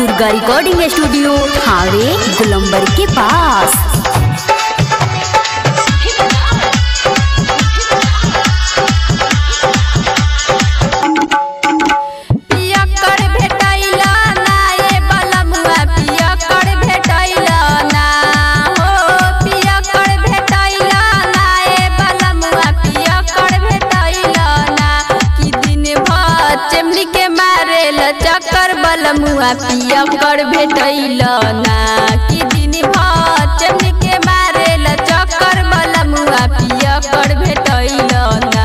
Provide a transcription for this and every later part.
Durga recording studio हावे गुलंबर के पास पियक्कड़ भेटैला ना ए बलमुआ पियक्कड़ भेटैला ना हो पियक्कड़ भेटैला ना ए बलमुआ पियक्कड़ भेटैला ना कि दिन भर चमनी के मारेल चक्कर बलमुआ पियक्कड़ भेटैला ना कि दिन भर चमनी के मारेल चक्कर बलमुआ पियक्कड़ भेटैला ना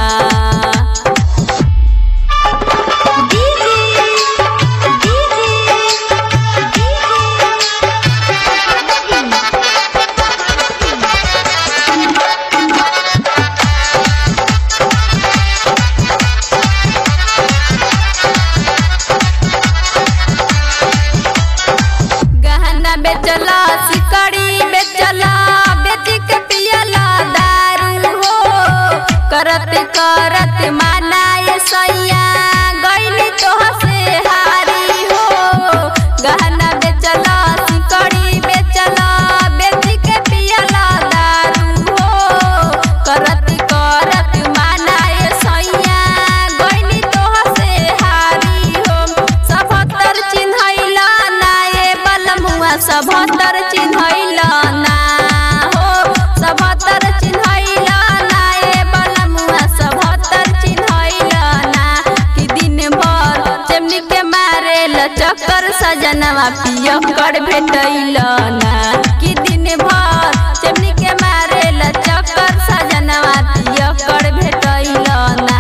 गहना बेचला सिकड़ी बेचला बेच के पियला दारू हो करत करत माना ये सैया गईली तोह से हारी हो गहना बेचला सिकड़ी बेचला बेच के पियला दारू हो करत करत माना ये सैया गईली तोह से हारी हो सभतर चिन्हैला ना ए बलमुआ सभतर चिन्हैला ना हो सभतर चिन्हैला ना ए बलमुआ सभतर चिन्हैला ना कि दिन भर चमनी के मारेल चक्कर सजनवा पियक्कड़ भेटैला ना कि दिन भर चमनी के मारेल चक्कर सजनवा पियक्कड़ भेटैला ना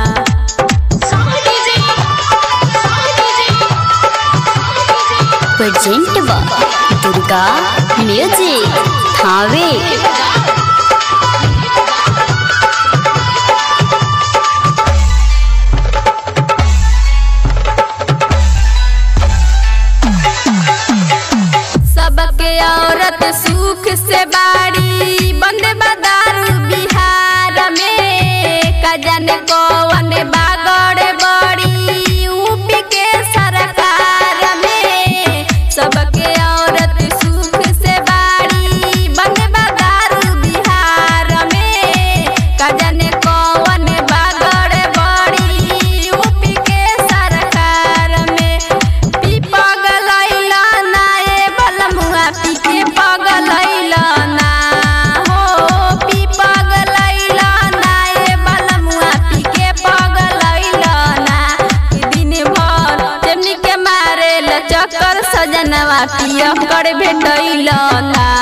प्रेजेंट बा दुर्गा म्यूजिक हावे सबके औरत सुख से बाड़ी बंद बदारू बिहार में का जाने कौन बागड़ बड़ी यूपी के सरकार में सबके औरत सुख से बाड़ी बंद बदारू बिहार में का जाने कौन बागड़ बड़ी यूपी के सरकार में पी पगलैला ना ए बलमुआ पी के पगलैला ना हो पी पगलैला ना ए बलमुआ पी के पगलैला ना कि दिन भर चमनी के मारेल चक्कर सजनवा पियक्कड़ भेटैला ना